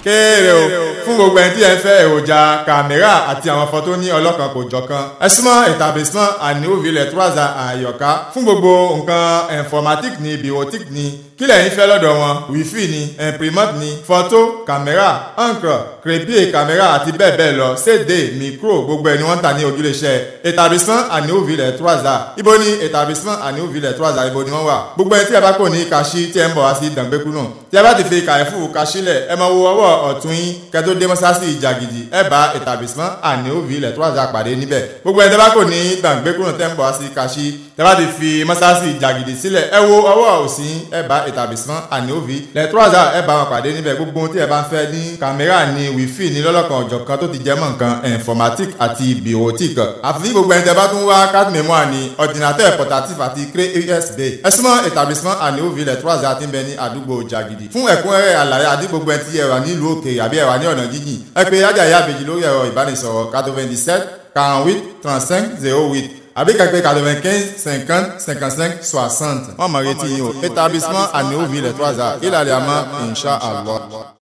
kéèrè o fún gbogbo ẹni tí ẹ fẹ́ èròjà kàmẹ́rà àti àwọn fọ́tò ní ọlọ́kan kò jọ̀kan ẹ súnmọ́ établissement àníwòvillẹ̀ trọ́sà àyọ̀ká fún gbogbo nǹkan informatique ní bureautique ní kí lẹ́yìn fẹ́ lọ́dọ̀ wọn wifi ní imprimante ní fọ́tò kàmẹ́rà encre crépier kàmẹ́rà àti bẹ́ẹ̀ bẹ́ẹ̀ lọ cd micro gbogbo ẹ̀ ni wọ́n ń tà ní ojúlẹ̀ṣẹ̀ établissement àníwòvillẹ̀ trọ́sà ibo ni établissement àníwòvillẹ̀ trọ́sà ibo ni wọ́n wà gbogbo ẹni tí a bá kò ní kaṣí tí ẹ ń bọ̀ wá sí dàgbẹ́kú náà tí a bá ti fi kàyẹ́fù kaṣílẹ̀ ẹ máa wo ọwọ́ ọ̀tún yín kẹ́tó dé mọ́sáàsì ìjàgìdì ẹ bá établissement àníwòvillẹ̀ trọ́sà pàdé níbẹ̀ gbogbo ẹni tí a bá kò ní dàgbẹ́kú náà tẹ́ ń bọ̀ wá sí kaṣí tí a bá ti fi mọ́sáàsì ìjàgìdì sílẹ̀ ẹ wo ọwọ́ òsì yín ẹ bá établissement àníwòvillẹ̀ trọ́sà ẹ bá wọn pàdé níbẹ̀ gbogbo ohun tí ẹ bá ń fẹ́ ní kàmẹ́rà ní wífì ní lọ́lọ́kan ọ̀jọ̀kan tó ti jẹ́ mọ́ nǹkan informatique àti bureautique àfi gbogbo ẹni tí a bá tún wá carte mémoire ní ordinateur portatif àti clé usb ẹ súnmọ́ établissement àníwòvillẹ̀ trọ́sà ti ń bẹ ní àdúgbò jàgìdì fún ẹ̀kúnrẹ́rẹ́ àlàyé àti gbogbo ẹni tí ẹ wà nílùú òkèèrè àbí ẹ wà ní ọ̀nà jíjìn ẹ pè ájà ìyá àbèjì lórí ẹ̀rọ ìbánisọ̀rọ̀ quatre-vingt-dix-sept quarante-huit trente-cinq zéro huit àbí kàpé quatre-vingt-quinze cinquante cinquante-cinq soixante. wọ́n mọ̀ retí yín o établissement àníwòvillẹ̀ trọ́sà ìlàlẹ̀ àmọ́ insha allah.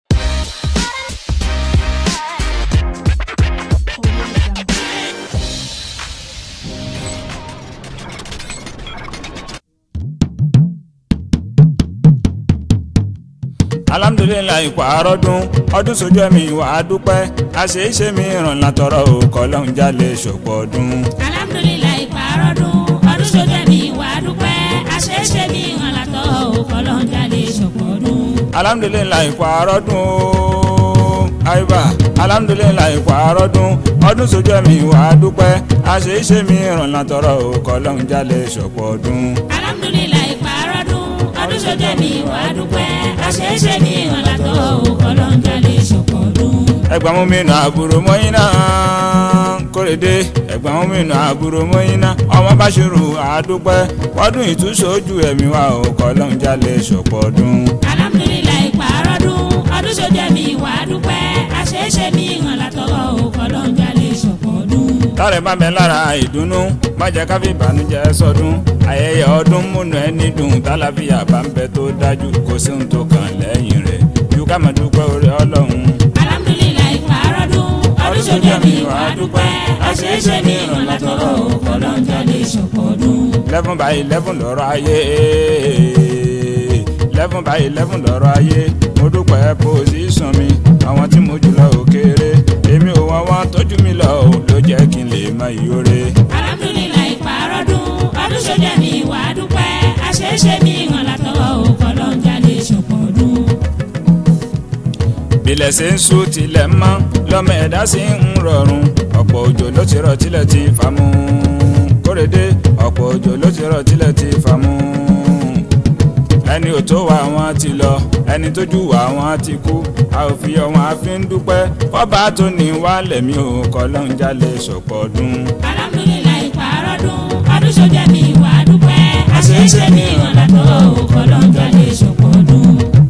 alhamdulilayi ipò àárọ̀dún ọdún sójú ẹ̀mí wà á dúpẹ́ àṣeéṣe mi ràn látọ̀rọ̀ òkò lọ́hún jálè ṣòpọ̀ ọdún. alhamdulilayi pààrọ̀dún ọdún sójú ẹ̀mí wà á dúpẹ́ àṣeéṣe mi hàn látọ̀ òkọlọ́n jáde ṣọ̀pọ̀ ọdún. alhamdulilayi ipò àárọ̀dún àyùbá alhamdulilayi ipò àárọ̀dún ọdún sójú ẹ̀mí wà á dúpẹ́ àṣeéṣe mi ràn látọ̀rọ̀ òkò lọ́hún jálè ṣòpọ̀ ọdún. alhamdulilayi pààrọ̀dún ọdún sójú ẹ̀mí wà á dúpẹ́ àṣeéṣe mi hàn látọ̀ òkọlọ́n jáde ṣọ̀pọ̀ ọdún. ẹgbàá mú mi nà àbúrò mọ́yìn náà kórèdé ẹgbàá mú mi nà àbúrò mọ́yìn náà ọmọ báṣirù àdúpẹ́ wọ́dún ìtúṣojú ẹ̀mí wa òkò lọ́hún jálè ṣòpọ̀ ọdún. alhamdulilayi pààrọ̀dún ọdún sójú ẹ̀mí wà á dúpẹ́ àṣeéṣe mi hàn látọ̀ òkọlọ́n jáde ṣọ̀pọ̀ ọdún. tọ́rẹ̀ bá bẹ lára ìdùnnú má jẹ́ ká fi ìbànújẹ́ sọdún ayẹyẹ ọdún múnú ẹni dùn tálàfíà bá ń bẹ tó dájú kò sí ohun tó kàn lẹ́yìn rẹ̀ ju ká máa dúpẹ́ orí ọlọ́run. alhamdulilayi pààrọ̀dún ọdún sójú ẹ̀mí wà á dúpẹ́ àṣeéṣe mi hàn látọ̀ òkọlọ́n jáde ṣọ̀pọ̀ ọdún. eleven by eleven lọ́rọ̀ ayé eleven by eleven lọ́rọ̀ ayé mo dúpẹ́ pòsíṣàn mi àwọn tí mo jùlọ ò kéré èmi ò wọ́n wọ́n tọ́jú mi lọ ò ló jẹ́ kí n lè mọ ìyóre. alhamdulilayi pààrọ̀dún ọdún sójú ẹ̀mí wà á dúpẹ́ àṣeéṣe mi hàn látọ̀ òkọlọ́n jáde ṣọ̀pọ̀ ọdún. bilẹ̀ ṣe ń sùn tilẹ̀ mọ́ lọ́mọ ẹ̀dá sì ń rọrùn ọ̀pọ̀ òjò ló ti rọ̀ tilẹ̀ ti fà mú kórèdé ọ̀pọ̀ òjò ló ti rọ̀ tilẹ̀ ti fà mú ẹni ò tó wà wọn ti lọ ẹni tójú wà wọn ti kú a ò fi ọwọn àfi ń dúpẹ́ kọ́ba tó ní wá lẹ̀mí ò kọ́ ló ń jalè ṣọ̀pọ̀ ọdún. alhamdulilayi pààrọ̀dún ọdún sójú ẹ̀mí wà á dúpẹ́ àṣeéṣe mi hàn látọ̀ òkọlọ́n jáde ṣọ̀pọ̀ ọdún.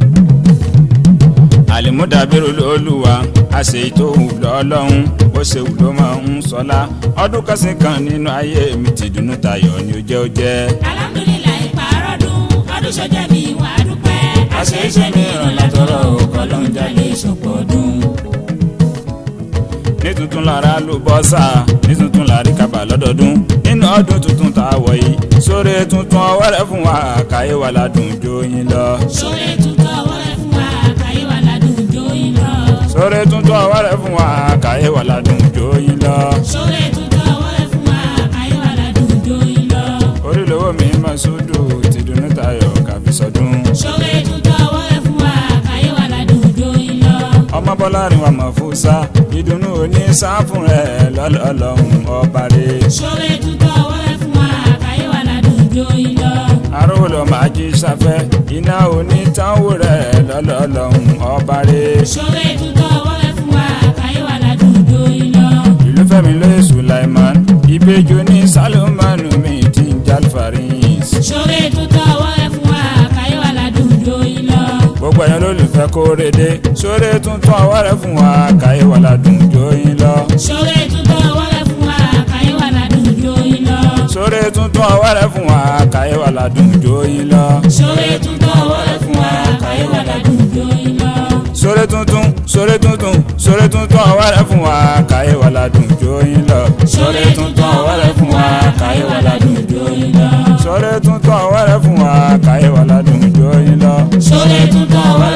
àlìmúdàbírò olúwa àṣẹ ìtòhùn lọ́lọ́run bó ṣe wù ló máa ń sọlá ọdún kẹsìn kan nínú ayé mi ti dùnú tayọ̀ ni ó jẹ́ ó jẹ́. alhamdulilayi pààrọ̀dún ọdún sójú ẹ̀mí wà á dúpẹ́ àṣeéṣe mi hàn látọ̀ òkọlọ́n jáde ṣọ̀pọ̀ ọdún. ní tuntun lára ló bọ́ sá ní tuntun lárí kaba lọ́dọọdún nínú ọdún tuntun tá a wọ̀ yìí sórí tuntun ọwọ́rẹ́ fún wa káyé wa ládùn jóyin lọ. sórí tuntun ọwọ́ rẹ fún wa káyé wa ládùn jóyin lọ. sórí tuntun ọwọ́rẹ́ fún wa káyé wa ládùn jóyin lọ. sórí tuntun ọwọ́ rẹ fún wa káyé wa ládùn jóyin lọ. orílẹ̀-èwọ̀ mi máa sódò ti dùnú tayọ̀ káfí sọdún. sórí tuntun ọwọ́ rẹ fún wa káyé wa ládùn jóyin lọ. ọmọ bọ́lá ni wàá mọ̀ fún sá ìdùnnú òní sáfún rẹ̀ lọ́lọ́lọ́hún ọba rẹ̀. sórí tuntun ọwọ́ rẹ fún wa káyé wa ládùn jóyin lọ. arówó lọ máa jí sáfẹ́ iná òní táwọn rẹ̀ lọ́lọ́lọ́hún ọba rẹ̀. sórí tuntun ọwọ́ rẹ fún wa káyé wa ládùn jóyin lọ. ìlú fẹ́mi lóye sulaiman ìbejì ní salomanu mi ti ń jalfaris. sórí tuntun ọwọ́ rẹ fún wa káyé wa ládùn jóyin lọ. gbogbo ẹ̀yàn lólùfẹ́ kórede sórí tuntun ọwọ́ rẹ̀ fún wa káyé wà ládùn jóyin lọ. sórí tuntun ọwọ́ rẹ fún wa káyé wa ládùn jóyin lọ. sórí tuntun ọwọ́ rẹ̀ fún wa káyé wà ládùn jóyin lọ. sórí tuntun ọwọ́ rẹ fún wa káyé wa ládùn jóyin lọ. sórí sórí tuntun sórí tuntun sórí tuntun ọ̀wẹ́rẹ́ fún wa káyé wà ládùn jóyin lọ. sórí tuntun ọ̀wẹ́rẹ́ fún wa káyé wà ládùn jóyin lọ. sórí tuntun ọ̀wẹ́rẹ́ fún wa káyé wà ládùn jóyin lọ. sórí tuntun ọ̀wẹ́rẹ́